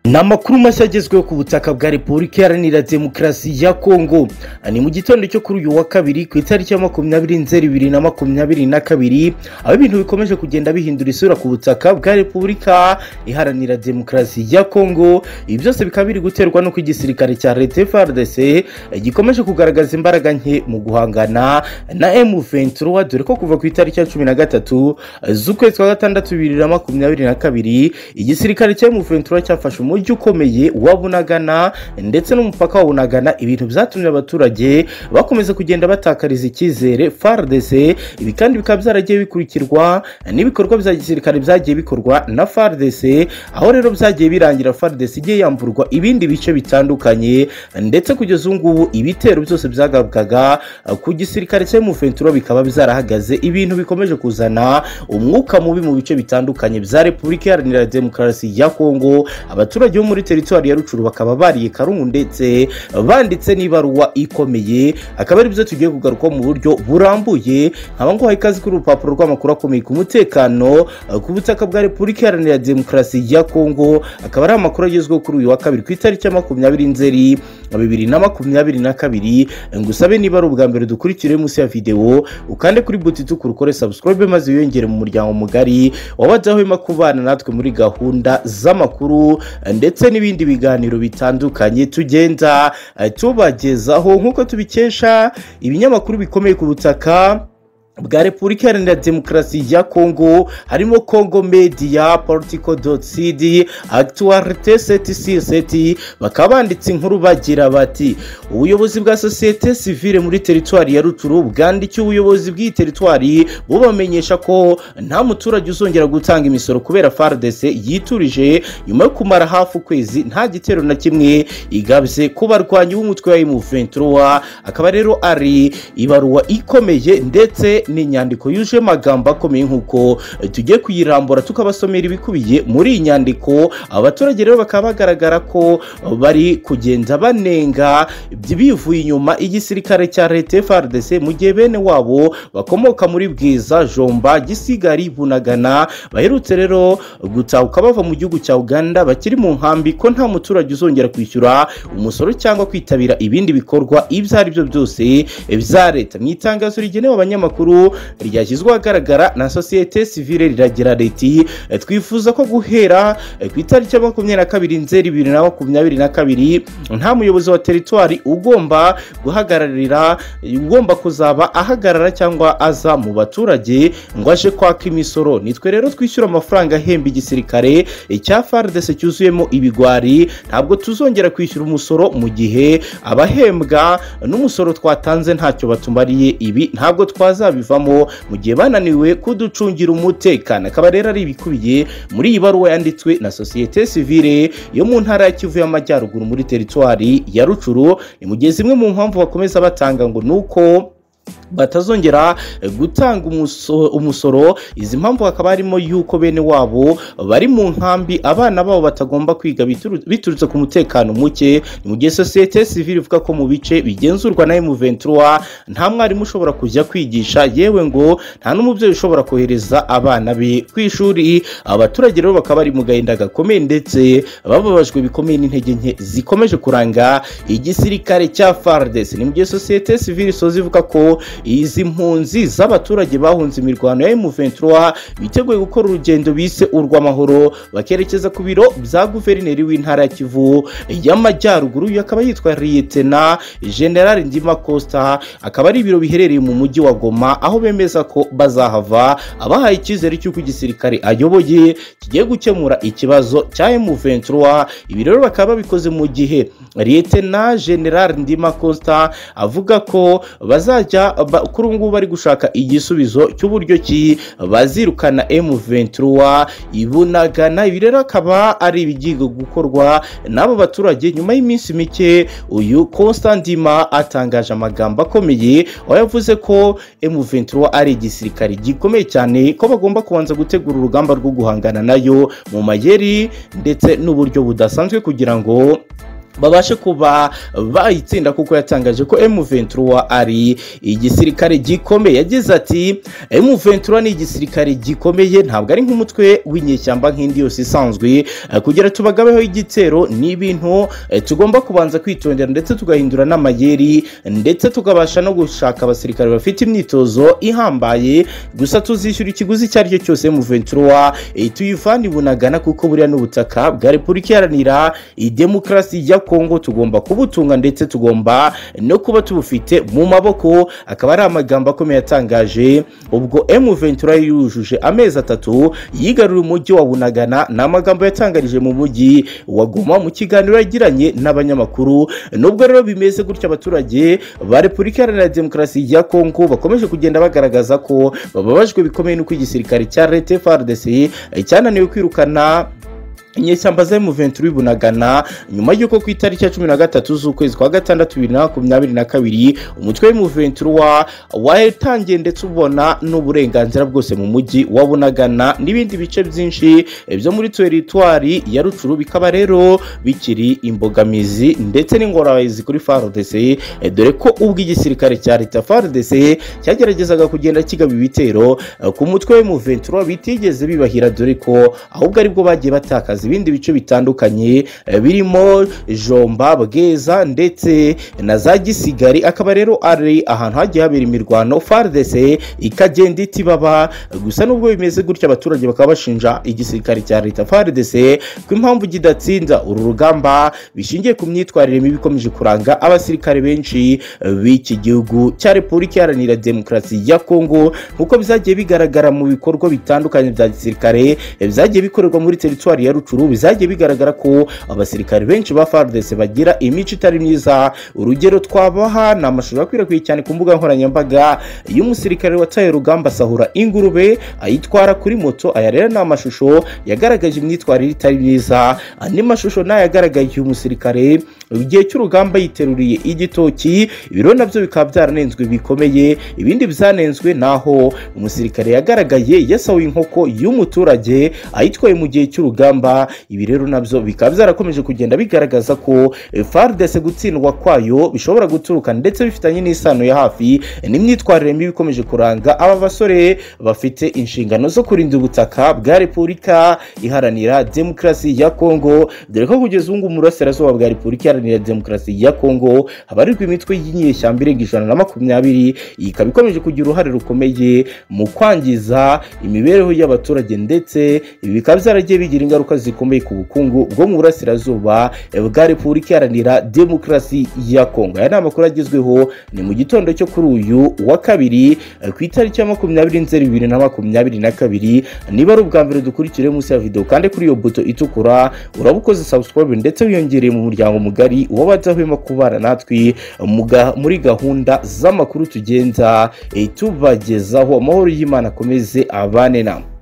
ni amakuru mashya agezweho ku butaka bwa repubulika iharanira demokarasi ya kongo ni mu gitondo cyo kuri uyu wa kabiri ku itariki ya makumyabiri nzeri bibiri na makumyabiri na kabiri aho ibintu bikomeje kugenda bihindura isura ku butaka bwa repubulika iharanira demokarasi ya kongo ibi byose bikaba biri guterwa n'uko igisirikare cya leta frdc gikomeje kugaragaza imbaraga nke mu guhangana na m23 dore ko kuva ku itariki ya cumi na gatatu z'ukwezi kwa gatandatu bibiri na makumyabiri na kabiri igisirikare cya m23 cyafashe umujyi umujyi ukomeye wa bunagana ndetse n'umupaka wa bunagana ibintu byatumye abaturage bakomeza kugenda batakariza icyizere frdc ibi kandi bikaba byaragiye bikurikirwa n'ibikorwa bya gisirikare byagiye bikorwa na frdc aho rero byagiye birangira frdc igiye yamburwa ibindi bice bitandukanye ndetse kugeza ubu ngubu ibitero byose byagabwaga ku gisirikare cya mufenturo bikaba byarahagaze ibintu bikomeje kuzana umwuka mubi mu bice bitandukanye bya repubulika iharanira demokarasi ya kongo abaturage abaturage bo muri teritwari ya rucuru bakaba bariye karungu ndetse banditse n'ibaruwa ikomeye akaba ari byo tugiye kugaruka mu buryo burambuye nkaba nguha ikaze kuri urupapuro rw'amakuru akomeye ku mutekano ku butaka bwa repubulika iharanira demokarasi ya kongo akaba ari amakuru agezweho kuri uyu wa kabiri ku itariki ya makumyabiri nzeri bibiri na makumyabiri na kabiri ngusabe niba ari ubwa mbere dukurikire munsi ya videwo ukande kuri buti itukura ukore subscribe maze wiyongere mu muryango mugari wabadahwema kubana natwe muri gahunda z'amakuru ndetse n'ibindi biganiro bitandukanye tugenda tubagezaho nk'uko tubikesha ibinyamakuru bikomeye ku butaka bwa repubulika iharanira demokarasi ya kongo harimo kongo media politico cd actualite seti si seti bakaba banditse inkuru bagira bati ubuyobozi bwa sosiyete sivile muri teritwari ya ruturu bwandikiye ubuyobozi bw'iyi teritwari bubamenyesha ko nta muturage uzongera gutanga imisoro kubera fardc yiturije nyuma yo kumara hafi ukwezi nta gitero na kimwe igabye ku barwanyi b'umutwe wa imuventura akaba rero ari ibaruwa ikomeye ndetse ni inyandiko yuje amagambo akomeye nk'uko tugiye kuyirambura tukabasomera ibikubiye muri iyi nyandiko abaturage rero bakaba bagaragara ko bari kugenda banenga bivuye inyuma igisirikare cya leta frdc mu gihe bene wabo bakomoka muri bwiza jomba gisigari bunagana baherutse rero gutahuka bava mu gihugu cya uganda bakiri mu nkambi ko nta muturage uzongera kwishyura umusoro cyangwa kwitabira ibindi bikorwa ibyo ari byo byose bya leta mu itangazo rigenewe abanyamakuru ryashyizwe ahagaragara na sosiyete sivile riragira riti twifuza ko guhera ku itariki ya makumyabiri na kabiri nzeri bibiri na makumyabiri na kabiri nta muyobozi wa teritwari ugomba guhagararira ugomba kuzaba ahagarara cyangwa aza mu baturage ngo aje kwaka imisoro nitwe rero twishyura amafaranga ahemba igisirikare cya fardese cyuzuyemo ibigwari ntabwo tuzongera kwishyura umusoro mu gihe abahembwa n'umusoro twatanze ntacyo batumariye ibi ntabwo twazabibona bivamo mu gihe bananiwe kuducungira umutekano akaba rero ari ibikubiye muri iyi baruwa yanditswe na sosiyete sivile yo mu ntara ya kivu y'amajyaruguru muri teritwari ya rucuru ni mu gihe zimwe mu mpamvu bakomeza batanga ngo ni uko batazongera gutanga umusoro izi mpamvu hakaba harimo yuko bene wabo bari mu nkambi abana babo batagomba kwiga biturutse ku mutekano muke ni mu gihe sosiyete sivile ivuga ko mu bice bigenzurwa na emuventura nta mwarimu ushobora kujya kwigisha yewe ngo nta n'umubyeyi ushobora kohereza abana be ku ishuri abaturage rero bakaba bari mu gahinda gakomeye ndetse bababajwe bikomeye n'intege nke zikomeje kuranga igisirikare cya fardesi ni mu gihe sosiyete sivile isoza ivuga ko izi mpunzi z'abaturage bahunze imirwano ya M23 biteguye gukora urugendo bise urw'amahoro bakerekeza ku biro bya guverineri w'intara ya Kivu y'amajyaruguru uyu akaba yitwa Liyetena General Ndima Costa akaba ari ibiro biherereye mu mujyi wa Goma aho bemeza ko bazahava abahaye icyizere cy'uko igisirikare ayoboye kigiye gukemura ikibazo cya M23 ibi rero bakaba babikoze mu gihe Liyetena General Ndima Costa avuga ko bazajya kuri ubu ngubu bari gushaka igisubizo cy'uburyo ki bazirukana M23 ibunagana ibi rero akaba ari ibigiga gukorwa n'abo baturage nyuma y'iminsi mike uyu Constantima atangaje amagambo akomeye aho yavuze ko M23 ari igisirikare gikomeye cyane ko bagomba kubanza gutegura urugamba rwo guhangana nayo mu mayeri ndetse n'uburyo budasanzwe kugira ngo babashe kuba bayitsinda kuko yatangaje ko M23 ari igisirikare gikomeye yagize ati M23 ni igisirikare gikomeye ntabwo ari nk'umutwe w'inyeshyamba nk'indi yose isanzwe Eh, kugira tubagabeho igitero ni ibintu eh, tugomba kubanza kwitondera ndetse tugahindura n'amayeri ndetse tukabasha no gushaka abasirikare bafite imyitozo ihambaye gusa tuzishyura ikiguzi icyo ari cyo cyose M23 eh, tuyivane i bunagana kuko buriya n'ubutaka bwa repubulika iharanira idemokarasi ya kongo tugomba kubutunga ndetse tugomba no kuba tubufite mu maboko akaba ari amagambo akomeye yatangaje ubwo M23 yujuje amezi atatu yigarura umujyi wa Bunagana ni amagambo yatangarije mu mujyi wa Goma mu kiganiro yagiranye n'abanyamakuru nubwo rero bimeze gutya abaturage ba Repubulika Iharanira Demokarasi ya Kongo bakomeje kugenda bagaragaza ko bababajwe bikomeye n'uko igisirikare cya Leta FARDC cyananiwe kwirukana inyeshyamba za M23 bunagana nyuma y'uko ku itariki ya cumi na gatatu z'ukwezi kwa gatandatu bibiri na makumyabiri na kabiri umutwe w'M23 watangiye ndetse ubona n'uburenganzira bwose mu mujyi wa bunagana n'ibindi bice byinshi byo muri teritwari ya rucuru bikaba rero bikiri imbogamizi ndetse n'ingorabahizi kuri FARDC eh, dore ko ubwo igisirikare cya leta FARDC cyageragezaga kugenda kigaba ibitero eh, ku mutwe w'M23 bitigeze bibahira dore ko ahubwo aribwo bagiye batakaza ibindi bice bitandukanye eh, birimo Jomba Bweza ndetse na za Gisigari akaba rero ari ahantu hagiye habera imirwano FARDC ikagenda itibaba gusa nubwo bimeze gutya abaturage bakaba bashinja igisirikare cya leta FARDC ko impamvu kidatsinda uru rugamba bishingiye ku myitwarire mibi ikomeje kuranga abasirikare benshi eh, b'iki gihugu cya Repubulika Iharanira Demokarasi ya Kongo nk'uko byagiye bigaragara mu bikorwa bitandukanye bya gisirikare eh, byagiye bikorerwa muri teritwari ya Rucuru bizagiye bigaragara ko abasirikare benshi ba FARDC bagira imico itari myiza urugero twabaha ni amashusho akwirakwiye cyane ku mbuga nkoranyambaga y'umusirikare wataye urugamba asahura ingurube ayitwara kuri moto aya rero ni amashusho yagaragaje imyitwarire itari myiza andi mashusho ni ayagaragaje umusirikare igihe cy'urugamba yiteruriye igitoki ibiro nabyo bikaba byaranenzwe bikomeye ibindi byanenzwe naho umusirikare yagaragaye yasahuye inkoko y'umuturage ayitwaye mu gihe cy'urugamba ibi rero nabyo bikaba byarakomeje kugenda bigaragaza ko eh, FARDC gutsindwa kwayo bishobora guturuka ndetse bifitanye n'isano ya hafi eh, n'imyitwarire mibi ikomeje kuranga aba basore bafite inshingano zo kurinda ubutaka bwa Repubulika Iharanira Demokarasi ya Kongo dore ko kugeza ubu ngubu mu burasirazuba bwa Repubulika Iharanira Demokarasi ya Kongo habarirwa imitwe y'inyeshyamba irenga ijana na makumyabiri iyi ikaba ikomeje kugira uruhare rukomeye mu kwangiza imibereho y'abaturage ndetse ibi bikaba byaragiye bigira ingaruka zikomeye ku bukungu bwo mu burasirazuba eh, bwa Repubulika Iharanira Demokarasi ya Kongo aya ni amakuru agezweho ni mu gitondo cyo kuri uyu wa kabiri eh, ku itariki ya makumyabiri nzeri bibiri na makumyabiri na kabiri niba ari ubwa mbere dukurikire munsi ya video kandi kuri iyo buto itukura urabukoze subscribe ndetse wiyongereye mu muryango mugari w'abadahwema kubana natwe mu ga- muri gahunda z'amakuru tugenza eh, tubagezaho amahoro y'Imana akomeze abane namwe